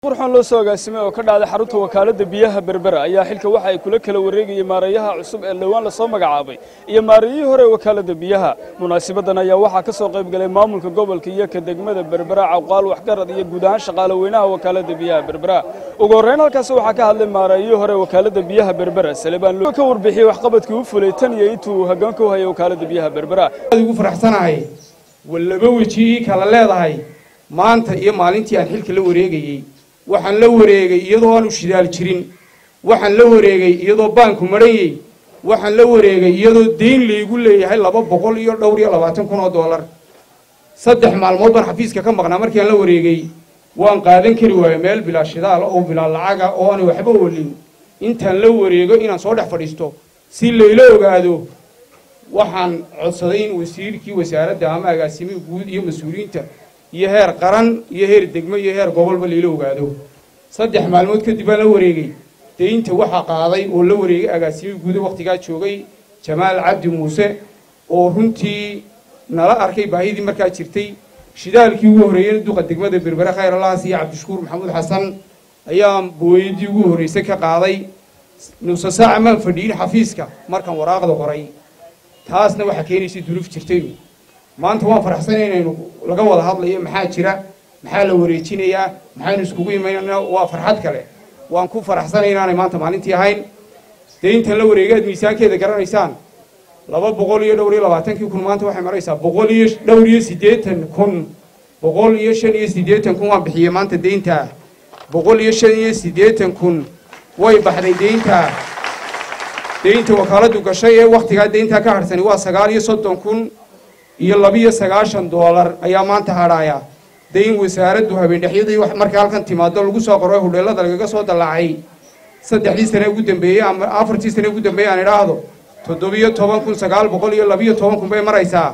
qurxoon loo soo agaasimay oo ka dhacday xarunta wakaaladda biyaha berbera ayaa xilka waxa ay kula kala wareegayay maareeyaha cusub ee dhowaan lasoo magacaabay iyo maareeyihii hore ee wakaaladda biyaha munaasibadan ayaa waxaa ka soo qayb galay maamulka gobolka iyo ka degmada berbera cawqaal waxgarad iyo guud ahaan shaqaale weynaha wakaaladda biyaha berbera ugu horreyn halkaasi waxaa ka hadlay maareeyihii hore wakaaladda biyaha berbera salebaan loo ka warbixiyey waxqabadkii u fulay tan iyo intuu uu hoggaanka u hayay wakaaladda biyaha berbera ugu faraxsanahay wallaba wejihii kala leedahay maanta iyo maalintii aan xilka la wareegayey waxaan la wareegay iyadoo aanu shidaal jirin waxaan la wareegay iyadoo baanku marhanyey waxaan la wareegay iyadoo deyn laygu leeyahay laba boqol iyo dhowr iyo labaatan kun oo dollar saddex maalmood baan xafiiska ka maqnaa markii aan la wareegay waan qaadan kari waayo meel bilaa shidaal oo bilaa lacaga oo aan waxba olin intaan la wareego inaan soo dhex fadhiisto si layla ogaado waxaan codsaday in wasiirkii wasaaradda ama agaasimihii guud iyo mas-uuliyiinta iyo heer qaran iyo heer degmo iyo heer gobolba layla ogaado saddex maalmood kadib baan la wareegay deynta waxaa qaaday oo la wareegay agaasimihii guuda wakhtigaa joogay jamaal cabdi muuse oo runtii nala arkay baahidii markaa jirtay shidaalkii ugu horreeyey duqa degmada berbere khayr allahas iyo cabdishukuur maxamuud xasan ayaa booyadii ugu horreysay ka qaaday nusa saaca maan fadhiyin xafiiska markaan waraaqda qoray taasna waxaa keenaysay duruuf jirtay maanta waan faraxsanay inaynu laga wada hadlayo maxaa jira maxaa la wareejinayaa maxaynu iskugu imaynana waa farxad kale waan ku faraxsanay inaanay maanta maalintii ahayn deyntan la wareegay aad miisaankeeda garanaysaan laba boqol iyo dhowr iyo labaatankii kun maanta waxay maraysaa boqol iyo dhowr iyo siddeetan kun boqol iyo shan iyo siddeetan kun waan bixiyey maanta deyntaa boqol iyo shan iyo siddeetan kun way baxday deyntaa deynta wakaaladdu gashay ee wakhtigaa deyntaa ka hadhsani waa sagaal iyo soddon kun iyo labiyo sagaashan doolar ayaa maanta hadhaaya dayn wasaaraddu habeendhexyadii markay halkan timaado lagu soo qoro hudheellada lagaga soo dallaacay saddexdii sane ugu dambeeyey ama afartii sane ugu dambeeyey aan idhaahdo toddobiyo toban kun sagaal boqol iyo labiyo toban kun bay maraysaa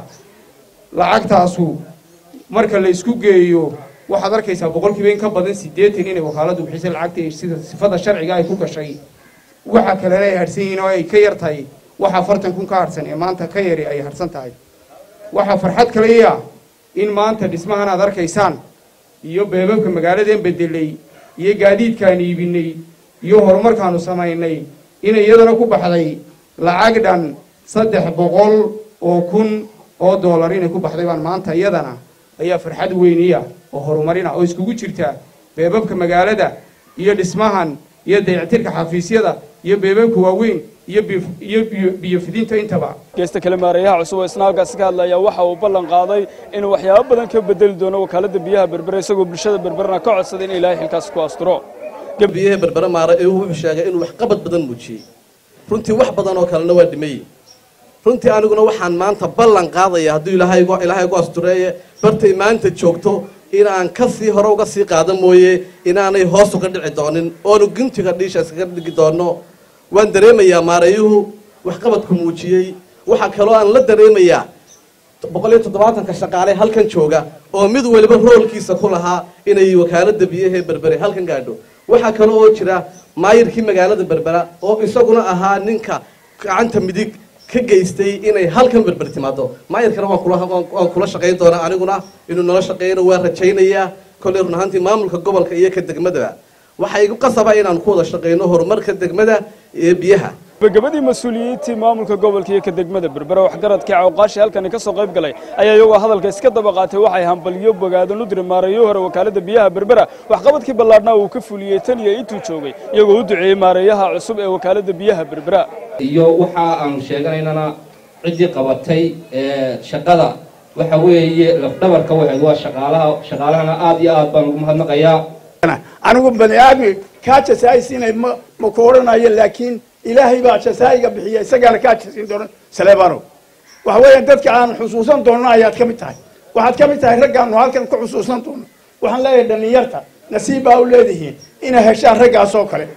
lacagtaasu marka la isku geeyo waxaad arkaysaa boqolkiiba in ka badan siddeetan inay wakaaladdu bixisay lacagta sida sifada sharciga ay ku gashay waxa kalena ay hadhsan yihiin oo ay ka yar tahay waxa afartan kun ka hadhsan ee maanta ka yari ay hadhsan tahay waxaa farxad kaleya in maanta dhismahan aad arkaysaan iyo beebabka magaaladeen bedelay iyo gaadiidkaan iibinay iyo horumarkaanu samaynay inay iyadana ku baxday lacag dhan saddex boqol oo kun oo dollar inay ku baxday baan maanta iyadana ayaa farxad weyniya oo horumarina oo iskugu jirta beebabka magaalada iyo dhismahan iyo dayactirka xafiisyada iyo beebabka waaweyn iyo biyofidinta intaba geesta kale maareeyaha cusub oo isna halkaasi ka hadlaya waxa uu ballan qaaday inuu waxyaabo badan ka bedeli doono wakaaladda biyaha berbere isagoo bulshada berberena ka codsaday in ilaahay xilkaas ku asturo biyaha berbere maare ee wuxuu sheegay inuu waxqabad badan muujiyey runtii wax badan oo kalena waa dhimay runtii aniguna waxaan maanta ballan qaadaya hadduu ilaahay ilaahay gu astureeye bartay maanta joogto inaan ka sii hore uga sii qaada mooye inaanay hoos uga dhici doonin oonu guntiga dhiisha iskaga dhigi doono waan dareemayaa maareeyuhu waxqabadku muujiyey waxaa kaloo aan la dareemayaa boqol iyo toddobaatanka shaqaale halkan jooga oo mid waliba roolkiisa ku lahaa inay wakaaladda biyahee berbere halkan gaadho waxaa kale oo jira maayirkii magaalada berbera oo isaguna ahaa ninka gacanta midig ka geystay inay halkan berber timaado maayirkana waan kula shaqayn doonaa aniguna inuu nala shaqeeyana waan rajaynayaa kolley run ahaantii maamulka gobolka iyo ka degmadaba waxaa igu qasaba inaan ku wada shaqayno horumarka degmada ee biyaha gabagabadii mas-uuliyiintii maamulka gobolka iyo ka degmada berbera waxgaradkii cawqaashi halkani ka soo qayb galay ayaa iyagoo hadalka iska daba qaatay waxay hambaliyo bogaado nudri maareeyo hore wakaaladda biyaha berbera waxqabadkii ballaadhnaa uu ka fuliyey tan iyo intuu joogay iyagoo u duceeyey maareeyaha cusub ee wakaaladda biyaha berbera iyo waxa aanu sheeganaynana ciddii qabatay shaqada waxa weeye lafdhabarka waxayd waa shaqaalaha shaqaalahana aad iyo aad baan ugu mahadnaqayaa anigu bani aadmi kaa jasaaysiinay ma ma ku odhanayo laakiin ilaahay baa jasaa'iga bixiya isagaana kaa jasiin doona saleebano waxa weeyaan dadka aan xusuusan doonno ayaad ka mid tahay waxaad ka mid tahay raggaanu halkan ku xusuusan doono waxaan leeyahay dhallinyarta nasiib baa u leedihiin inay heshaan raggaas oo kale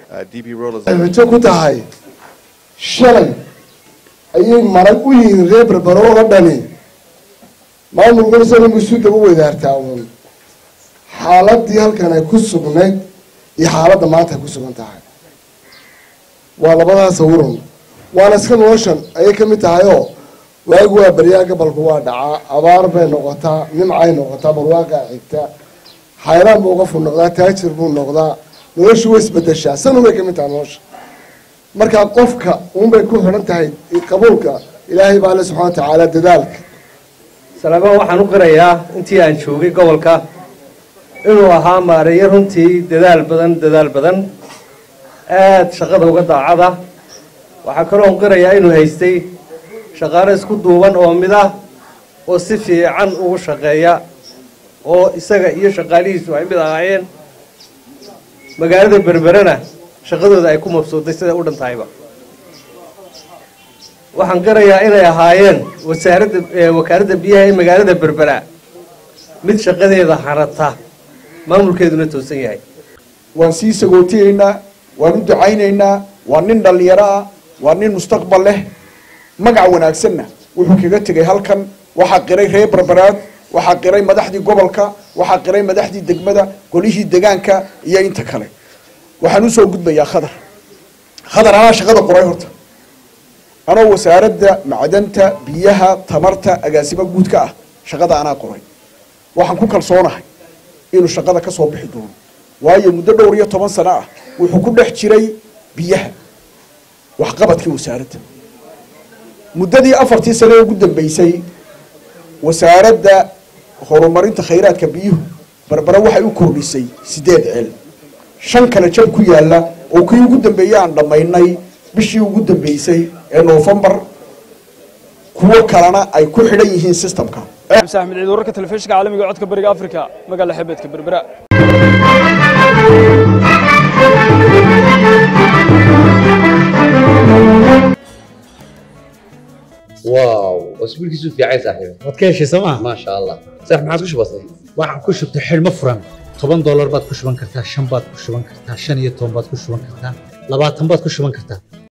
rajo ku tahay shalay ayay marag u yihiin reer berbero oo dhani maamulkuna isaga isu daba wadaartaa uun xaaladii halkan ay ku sugnayd iyo xaaladda maanta ay ku sugan tahay waa labadaas sawirun waana iska noloshan ayay ka mid tahay oo waagu waa baryaa gabalku waa dhacaa abaar bay noqotaa nimcay noqotaa barwaaqaa xigta xayraan buu qofku noqdaa taajir buu noqdaa noloshu way isbedeshaa san unbay ka mid tahay nolosha markaa qofka unbay ku xidhan tahay qabuulka ilaahay baa le subxana wa tacaala dadaalka salaamaan waxaan u qirayaa intii aan joogay gobolka inuu ahaa maareeyo runtii dadaal badan dadaal badan aad shaqada uga daacada waxaa kaloo u qirayaa inuu haystay shaqaale isku duuban oo mid ah oo si fiican ugu shaqeeya oo isaga iyo shaqaalihiisu ay mid ahaayeen magaalada berberena shaqadooda ay ku mabsuuday siday u dhan tahayba waxaan qirayaa inay ahaayeen wasaaradda wakaaladda biyaha ee magaalada berbera mid shaqadeeda hanata maamulkeeduna toosan yahay waan sii sagootiyeynaa waan u ducaynaynaa waa nin dhallinyaro ah waa nin mustaqbal leh magac wanaagsanna wuxuu kaga tegay halkan waxaa qiray reer berberaad waxaa qiray madaxdii gobolka waxaa qiray madaxdii degmada golihii degaanka iyo inta kale waxaan usoo gudbayaa khadar khadar anaa shaqada qoray horta anoo wasaaradda macdanta biyaha tamarta agaasimo guudka ah shaqada anaa qoray waxaan ku kalsoonahay inuu shaqada ka soo bixi doono waayo muddo dhowr iyo toban sano ah wuxuu ku dhex jiray biyaha waxqabadkii wasaaradda muddadii afartii sane ee ugu dambeysay wasaaradda horumarinta khayraadka biyuhu berbera waxay u kordhisay sideed ceel shan kale jab ku yaalla oo kii ugu dambeeyey aan dhammaynay bishii ugu dambeysay ee noofembar kuwo kalena ay ku xidhan yihiin systemka xamse axmed ciid wararka telefishinka caalamiga ee codka bariga afrika magaala xebeedka berbera واو اسبوعك في عين صاحبي waad ka heshay sooma ما شاء الله صح ما عادش بسيط waxaan ku shubtay xidhmo furan toban doolar baad ku shuban kartaa shan baad ku shuban kartaa shan iyo toban baad ku shuban kartaa labaatan baad ku shuban kartaa